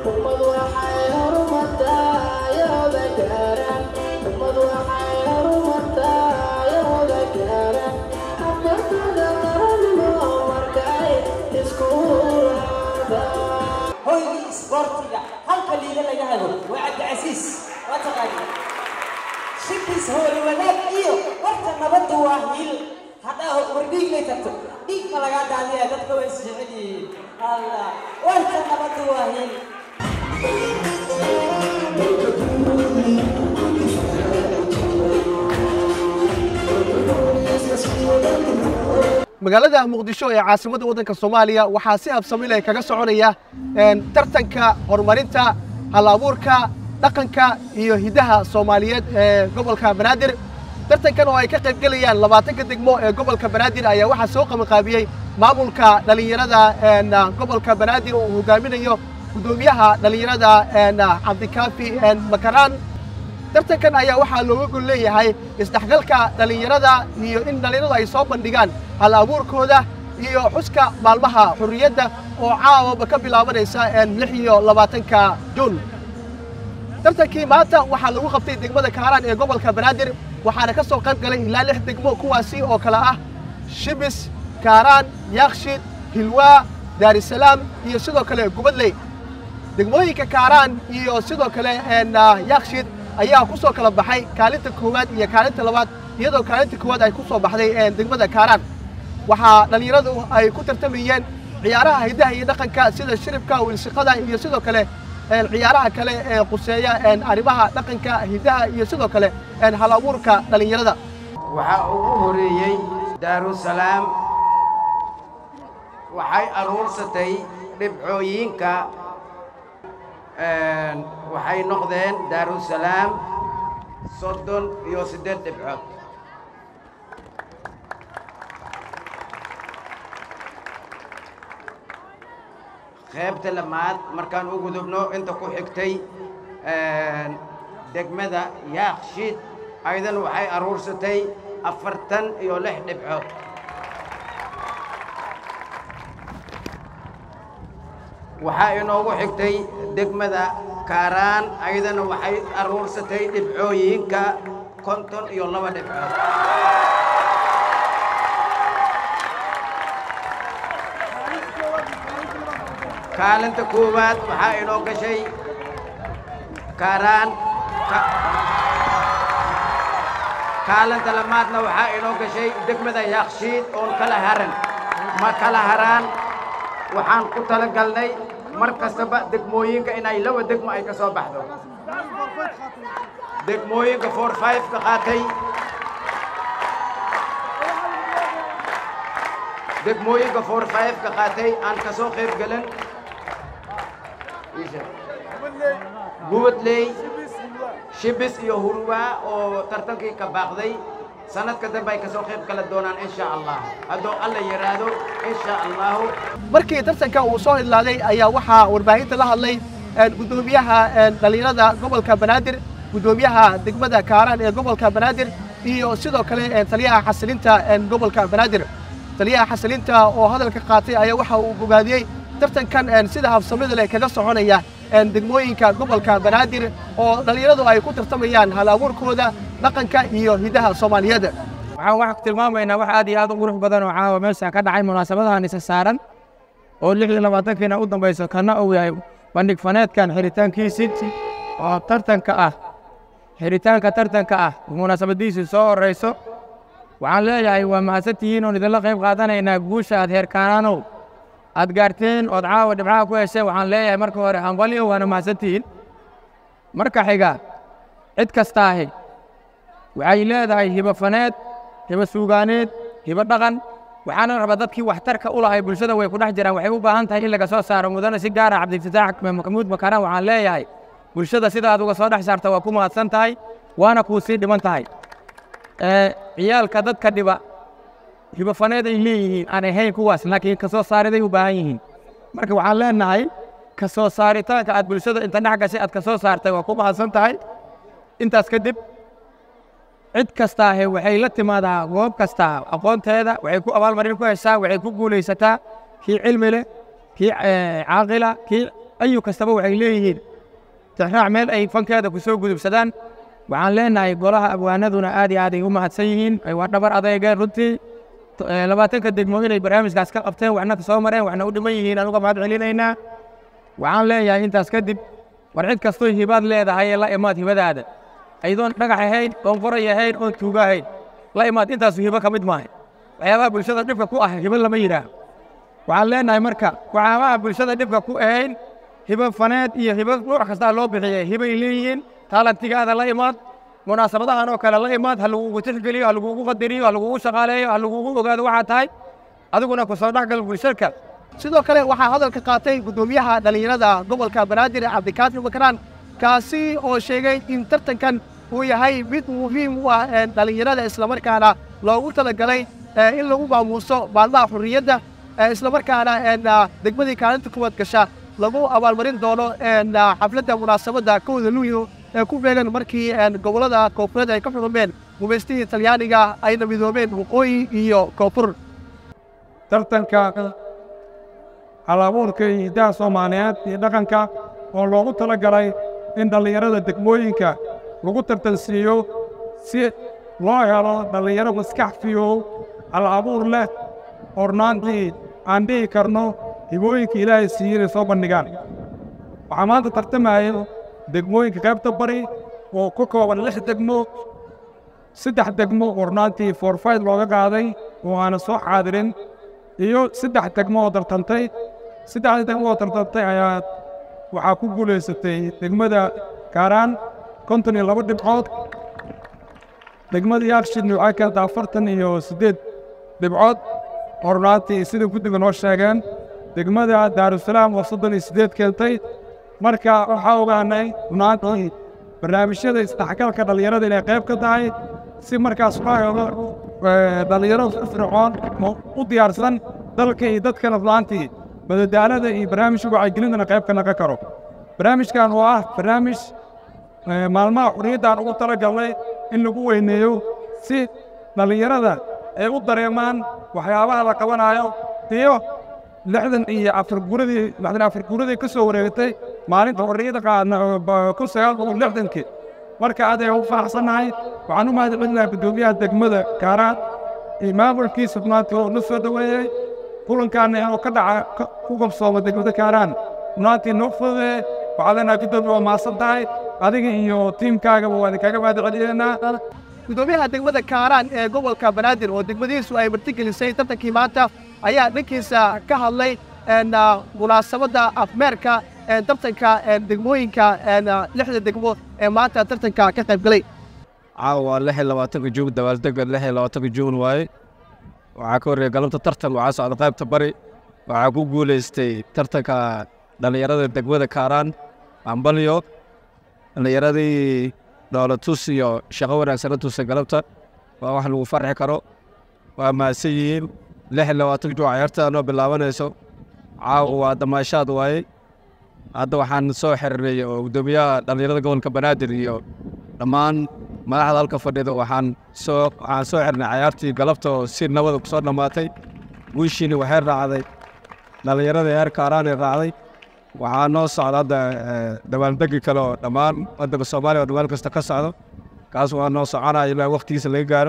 hoygii isboortiga halka liiga laga hado waa cabdicasiis waa taqaani shibis hooli wanaag iyo warta nabadda waa hiil haddaa war dhiiglay tagto dhiig ma lagaa daadiya dadka way isjecel yihiin allah warta nabadda waa hiil magaalada muqdisho ee caasimadda waddanka soomaaliya waxaa si habsami leh kaga soconaya tartanka horumarinta hal-abuurka dhaqanka iyo hiddaha soomaaliyeed ee gobolka banaadir tartankan oo ay ka qayb gelayaan labaatanka degmo ee gobolka banaadir ayaa waxaa soo qabanqaabiyey maamulka dhallinyarada gobolka banaadir oo uu hogaaminayo guddoomiyaha dhallinyarada cabdikaafi makaraan tartankan ayaa waxaa looga gol leeyahay isdhexgalka dhallinyarada iyo in dhallinyaradu ay soo bandhigaan hal abuurkooda iyo xuska maalmaha xurriyadda oo caawaba ka bilaabanaysa lix iyo labaatanka juun tartankii maanta waxaa lagu qabtay degmada kaaraan ee gobolka banaadir waxaana ka soo qayb galay ilaa lix degmo kuwaasi oo kale ah shibis kaaraan yaakshid hilwaa daarisalaam iyo sidoo kale gubadley degmooyinka kaaraan iyo sidoo kale yaakshid ayaa ku soo kala baxay kaalinta koowaad iyo kaalinta labaad iyadoo kaalinta koowaad ay ku soo baxday degmada kaaraan waxaa dhallinyaradu ay ku tartamayeen ciyaaraha hiddaha iyo dhaqanka sida shiribka wilsiqada iyo sidoo kale ciyaaraha kale ee quseeya arrimaha dhaqanka hiddaha iyo sidoo kale hal abuurka dhallinyarada waxaa ugu horeeyey daarusalaam waxay aruursatay dhibcooyinka waxay noqdeen daarusalaam soddon iyo siddeed dhibcood qaybta lamaad markaan u gudubno inta ku xigtay degmada yaakshiid aydan waxay aruursatay afartan iyo lix dhibcood waxaa inoogu xigtay degmada kaaraan ayadana waxay aruursatay dhibcooyinka konton iyo laba dhibcood kaalinta koowaad waxaa inoo gashay kaaraan kaalinta lamaadna waxaa inoo gashay degmada yaakshiid oon kala haran ma kala haraan waxaan ku tala galnay mar kastaba degmooyinka inay laba degmo ay ka soo baxdo degmooyinka four five ka qaatay degmooyinka four five ka qaatay aan ka soo qayb gelin gubadley shibis iyo hurwaa oo tartankii ka baaqday sanadka dambe ay ka soo qayb kala doonaan insha allah hadduu alla yidhaahdo insha allahu markii tartanka uu soo hidlaaday ayaa waxaa warbaahinta la hadlay guddoomiyaha dhallinyarada gobolka banaadir guddoomiyaha degmada kaaraan ee gobolka banaadir iyo sidoo kale taliyaha xasilinta gobolka banaadir taliyaha xasilinta oo hadalka qaatay ayaa waxa uu bogaadiyey tartankan sida habsamida leh kaga soconaya degmooyinka gobolka banaadir oo dhallinyaradu ay ku tartamayaan hal abuurkooda dhaqanka iyo hiddaha soomaaliyeed waxaan wax tilmaamaynaa wax aad iyo aad u qurux badan oo caawa meesha ka dhacay munaasabadahan isa saaran oo lix iyo labaatankiina u dambayso kana uu yahay bandhig faneedkan xiritaankiisii oo tartanka ah xiritaanka tartanka ah munaasabadiisii soo horrayso waxaan leeyahay waa mahadsantihiin oon idinla qayb qaadanaynaa guusha aad heerkaanaanow aad gaarteen ood caawa dhibcaha ku hesheen waxaan leeyahay marka hore hambalyo waana mahadsantihiin marka xiga cid kasta ahi waxay leedahay hibo faneed hibo suugaaneed hibo dhaqan waxaana rabaa dadkii waxtarka u lahay bulshada way ku dhex jiraan waxay u baahan tahay in laga soo saaro mudane si gaara cabdifataax maxamuud makaraan waxaan leeyahay bulshada sida aad uga soo dhex saarta waa ku mahadsan tahay waana kuu sii dhiman tahay ciyaalka dadka dhiba hibo faneed ay leeyihiin aan ahayn kuwaas laakiin ka soo saariday u baahan yihiin marka waxaan leenahay ka soo saaritaanka aad bulshada inta dhex gashay aad ka soo saartay waa ku mahadsan tahay intaas kadib cid kastaahe waxay la timaadaa goob kasta aqoonteeda waxay ku abaalmarin ku heshaa waxay ku guulaysataa kii cilmi leh kii caaqila kii ayu kastaba waxay leeyihiin tixraac meel ay fankeeda ku soo gudubsadaan waxaan leenahay golaha abwaanaduna aad iyo aad ay u mahadsan yihiin ay waa dhabar adeegeen runtii To- ee, labaatanka degmo inay barnaamijkaas ka qabteen waxna ka soo mareen waxna u dhiman yihiin anuga mahad celinaynaa waxaan leeyahay intaas kadib war cid kastoo hibaad leedahay ee la imaad hibadaada aydoon dhagax ahayn oon qoray ahayn oon tuuga ahayn la imaad intaasu hibo ka mid maaha waxyaabaha bulshada dhibka ku ah hibo lama yidhaaho waxaan leenahay marka waxyaabaha bulshada dhibka ku ahayn hibo faneed iyo hibo nuuc kastaa loo bixiyay hibay leeyihiin taalantigaada la imaad munaasabadahan oo kale la imaad ha lagugu tixgeliyo ha lagugu qadariyo ha lagugu shaqaaleeyo ha lagugu ogaado waxaa tahay adiguna ku soo dhexgal bulshadka sidoo kale waxaa hadalka qaatay guddoomiyaha dhallinyarada gobolka banaadir cabdikaafi makaraan kaasi oo sheegay in tartankan uu yahay mid muhiim u ah ee dhallinyarada islamarkaana loogu talagalay ee in lagu maamuuso maalmaha xurriyadda ee islamarkaana een, ah, degmadii kaalinta kuwaad gasha lagu abaalmarin doono een, ah, xafladda munaasabadda kowda luulyo ee ku beegan markii een, gobollada koonfureed ay ka xurumeen gumaystihii talyaaniga ayna midoobeen waqooyi iyo koonfur tartanka halabuurka iyo hiddaha soomaaliyeed iyo dhaqanka oo loogu tala galay in dhallinyarada degmooyinka lagu tartansiiyo si loo helo dhallinyaro maskax fiyow hal abuur leh hornaantii aan dhihi karno hibooyinka ilaahay siiyey inay soo bandhigaan waxaa maanta tartamaya degmooyinka qaybta bari oo ka kooban lix degmo saddex degmo hornaantii forfayd looga qaaday oo aanan soo xaadirin iyo saddex degmo oo tartantay saddexda degmo oo tartantay ayaa waxaa ku guulaysatay degmada kaaraan konton iyo laba dhibcood degmada yaakshidna waxay keentay afartan iyo siddeed dhibcood hornaantii sida guddiga noo sheegeen degmada daarusalaam oo soddon iyo siddeed keentay marka waxaa ogaanay runaantii barnaamijyada isdhexgalka dhallinyarada inay qayb ka tahay si markaas loo helo eh, dhallinyaro firfircoon oo u diyaarsan dalka iyo dadkana runaantii madadaalada iyo barnaamijka wacyigelintana qayb ka naqon karo barnaamijkan oo ah barnaamij eh, maalmaha xurriyaddaan ugu talagalnay in lagu weyneeyo si dhallinyarada ay u dareemaan waxyaabaha la qabanayo iyo lixdan iyo afar guradii lixdan afar guradii ka soo wareegtay maalinta xorriyadda qaadna oo ba- kun sagaal boqol lixdankii marka aad ay ugu faraxsannahay waxaan u mahadcelinayaa guddoomiyaha degmada kaaraan iyo maamulkiisa runaantii oo na soo dhoweeyey kulankaana inuu ka dhaca ka- ku qabsooma degmada kaaraan runaantii noo fududeeye waxaa leenahay guddoomiya waa mahadsan tahay adiga iyo tiimkaagaba waa idinkaga mahadcelinaynaa gudoomiyaha degmada kaaraan ee gobolka banaadir oo degmadiisu ay martigelisay tartankii maanta ayaa dhankiisa ka hadlay een, ah, munaasabadda afmeerka ee tartanka ee degmooyinka een, ah, lixda degmo ee maanta tartanka ka qayb galay caawa waa lix iyo labaatanka juun dabaaldega lix iyo labaatanka juun waaye waxaa ka horreeya galabta tartan waxaa socda qaybta bari waxaa ku guulaystay tartanka dhallinyarada degmada kaaraan ambalyo dhallinyaradii dhoolatus iyo shaqo wanaagsana tusa galabta waa wax lagu farxi karo waa mahadsan yihiin lix iyo labaatanka juun ciyaarta noo bilaabanayso caawa waa damaashaad waaye hadda waxaan soo xiriiray oo guddoomiyaha dhallinyarada gobolka banaadir iyo dhammaan madaxda halka fadhida waxaan soo waxaan soo xirnay cayaartii galabta oo si nabada ku soo dhammaatay wiishiina waxay raacday dhallinyarada heer kaaraan ay raacday waxaa noo socda hadda eh, dabaaldegi kale oo dhammaan waddanka soomaaliya oo dhammaan kasta ka socdo kaas waa noo soconaya ilaa waqtigiisa laga gaaro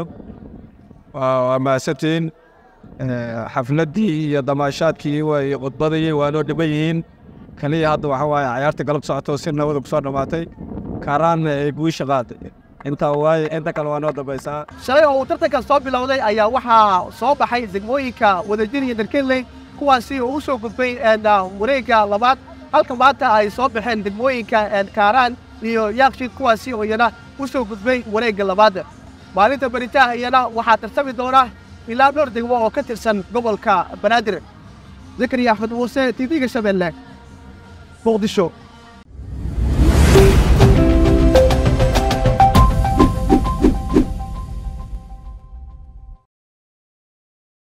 waa waa mahadsantihiin Eh, xafladdii iyo damaashaadkii way khudbadii waa noo dhiban yihiin kaliya hadda waxaa waaye cayaarta galab socoto si nabada ku soo dhammaatay kaaraanna ay guusha qaaday intaa waaye inta kale waa noo dambaysaa shalay oo uu tartanka soo bilowday ayaa waxaa soo baxay degmooyinka wadajir iyo darkenley kuwaasi oo u soo gudbay een, ah, wareegga labaad halka maanta ay soo baxeen degmooyinka een, kaaraan iyo yaakshid kuwaasi oo iyana u soo gudbay wareegga labaad maalinta beritaha iyana waxaa tartami doona ilaa dhowr degmo oo ka tirsan gobolka banaadir zakariya axmed muuse tv-ga shabeelle muqdisho